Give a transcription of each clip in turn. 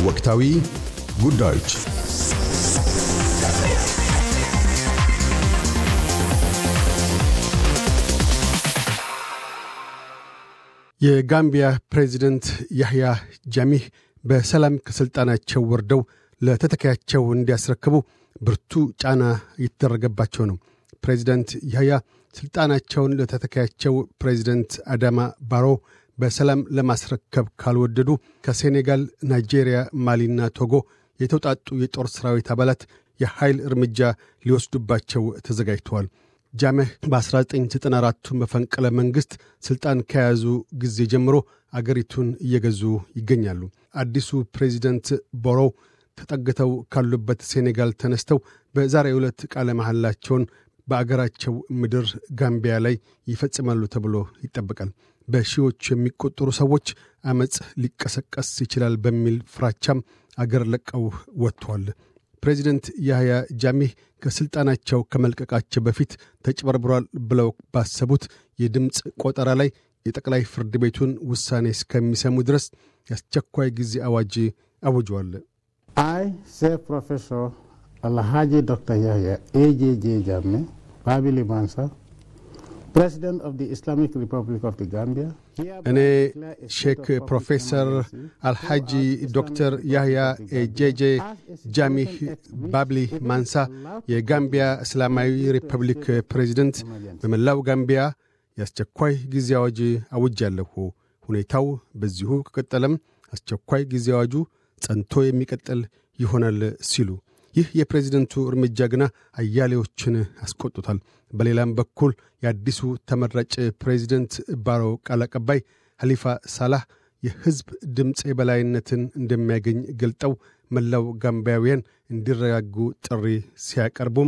ወቅታዊ ጉዳዮች የጋምቢያ ፕሬዚደንት ያህያ ጃሚህ በሰላም ከሥልጣናቸው ወርደው ለተተካያቸው እንዲያስረክቡ ብርቱ ጫና እየተደረገባቸው ነው። ፕሬዚደንት ያህያ ሥልጣናቸውን ለተተካያቸው ፕሬዚደንት አዳማ ባሮ በሰላም ለማስረከብ ካልወደዱ ከሴኔጋል፣ ናይጄሪያ፣ ማሊና ቶጎ የተውጣጡ የጦር ሠራዊት አባላት የኃይል እርምጃ ሊወስዱባቸው ተዘጋጅተዋል። ጃሜህ በ1994ቱ መፈንቅለ መንግሥት ሥልጣን ከያዙ ጊዜ ጀምሮ አገሪቱን እየገዙ ይገኛሉ። አዲሱ ፕሬዚደንት ቦሮ ተጠግተው ካሉበት ሴኔጋል ተነስተው በዛሬው ዕለት ቃለ መሐላቸውን በአገራቸው ምድር ጋምቢያ ላይ ይፈጽማሉ ተብሎ ይጠበቃል። በሺዎች የሚቆጠሩ ሰዎች አመፅ ሊቀሰቀስ ይችላል በሚል ፍራቻም አገር ለቀው ወጥተዋል። ፕሬዚደንት ያህያ ጃሚህ ከሥልጣናቸው ከመልቀቃቸው በፊት ተጭበርብሯል ብለው ባሰቡት የድምፅ ቆጠራ ላይ የጠቅላይ ፍርድ ቤቱን ውሳኔ እስከሚሰሙ ድረስ የአስቸኳይ ጊዜ አዋጅ አውጇል። አይ ሴ ፕሮፌሰር አልሃጂ ዶክተር ያህያ ኤጄጄ ጃሜ ባቢሊ ማንሳ ፕሬዚደንት ኦፍ ኢስላሚክ ሪፐብሊክ ኦፍ ጋምቢያ እኔ ሼክ ፕሮፌሰር አልሐጂ ዶክተር ያህያ ኤጄጄ ጃሚህ ባብሊ ማንሳ የጋምቢያ እስላማዊ ሪፐብሊክ ፕሬዚደንት በመላው ጋምቢያ የአስቸኳይ ጊዜ አዋጅ አውጃለሁ። ሁኔታው በዚሁ ከቀጠለም አስቸኳይ ጊዜ አዋጁ ጸንቶ የሚቀጥል ይሆናል ሲሉ ይህ የፕሬዚደንቱ እርምጃ ግና አያሌዎችን አስቆጡታል። በሌላም በኩል የአዲሱ ተመራጭ ፕሬዚደንት ባሮ ቃል አቀባይ ሐሊፋ ሳላህ የሕዝብ ድምፅ የበላይነትን እንደሚያገኝ ገልጠው መላው ጋምቢያውያን እንዲረጋጉ ጥሪ ሲያቀርቡም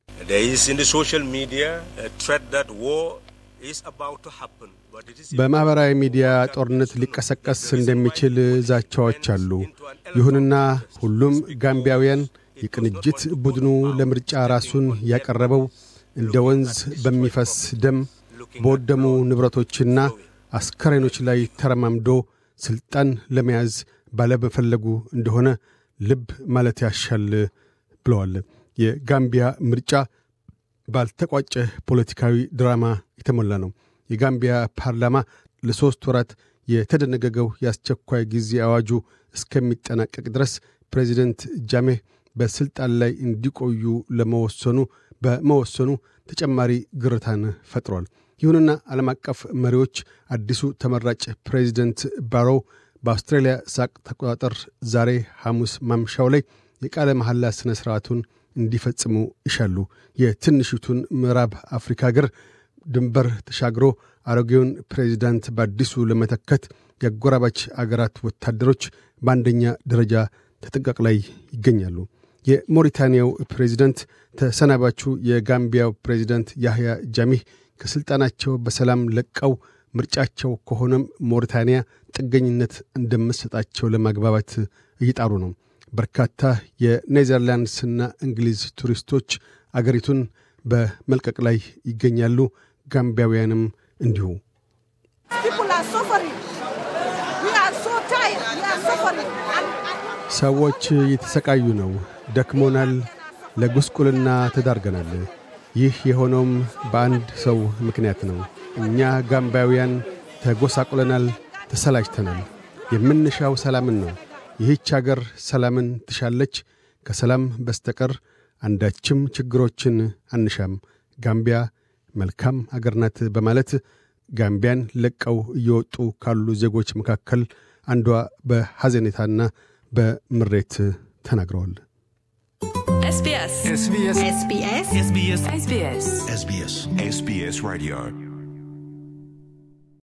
በማኅበራዊ ሚዲያ ጦርነት ሊቀሰቀስ እንደሚችል ዛቻዎች አሉ። ይሁንና ሁሉም ጋምቢያውያን የቅንጅት ቡድኑ ለምርጫ ራሱን ያቀረበው እንደ ወንዝ በሚፈስ ደም በወደሙ ንብረቶችና አስከሬኖች ላይ ተረማምዶ ሥልጣን ለመያዝ ባለመፈለጉ እንደሆነ ልብ ማለት ያሻል ብለዋል። የጋምቢያ ምርጫ ባልተቋጨ ፖለቲካዊ ድራማ የተሞላ ነው። የጋምቢያ ፓርላማ ለሦስት ወራት የተደነገገው የአስቸኳይ ጊዜ አዋጁ እስከሚጠናቀቅ ድረስ ፕሬዚደንት ጃሜህ በሥልጣን ላይ እንዲቆዩ ለመወሰኑ በመወሰኑ ተጨማሪ ግርታን ፈጥሯል። ይሁንና ዓለም አቀፍ መሪዎች አዲሱ ተመራጭ ፕሬዚደንት ባሮ በአውስትራሊያ ሳቅ ተቆጣጠር ዛሬ ሐሙስ ማምሻው ላይ የቃለ መሐላ ሥነ ሥርዓቱን እንዲፈጽሙ ይሻሉ። የትንሽቱን ምዕራብ አፍሪካ አገር ድንበር ተሻግሮ አሮጌውን ፕሬዚዳንት በአዲሱ ለመተከት የአጎራባች አገራት ወታደሮች በአንደኛ ደረጃ ተጠንቀቅ ላይ ይገኛሉ። የሞሪታንያው ፕሬዚደንት ተሰናባቹ የጋምቢያው ፕሬዚደንት ያህያ ጃሚህ ከሥልጣናቸው በሰላም ለቀው ምርጫቸው ከሆነም ሞሪታንያ ጥገኝነት እንደምትሰጣቸው ለማግባባት እየጣሩ ነው። በርካታ የኔዘርላንድስና እንግሊዝ ቱሪስቶች አገሪቱን በመልቀቅ ላይ ይገኛሉ። ጋምቢያውያንም እንዲሁ። ሰዎች እየተሰቃዩ ነው። ደክሞናል። ለጉስቁልና ተዳርገናል። ይህ የሆነውም በአንድ ሰው ምክንያት ነው። እኛ ጋምባውያን ተጎሳቁለናል፣ ተሰላጅተናል። የምንሻው ሰላምን ነው። ይህች አገር ሰላምን ትሻለች። ከሰላም በስተቀር አንዳችም ችግሮችን አንሻም። ጋምቢያ መልካም አገር ናት በማለት ጋምቢያን ለቀው እየወጡ ካሉ ዜጎች መካከል አንዷ በሐዘኔታና በምሬት ተናግረዋል። SBS. SBS. SBS. SBS. SBS. SBS. SBS Radio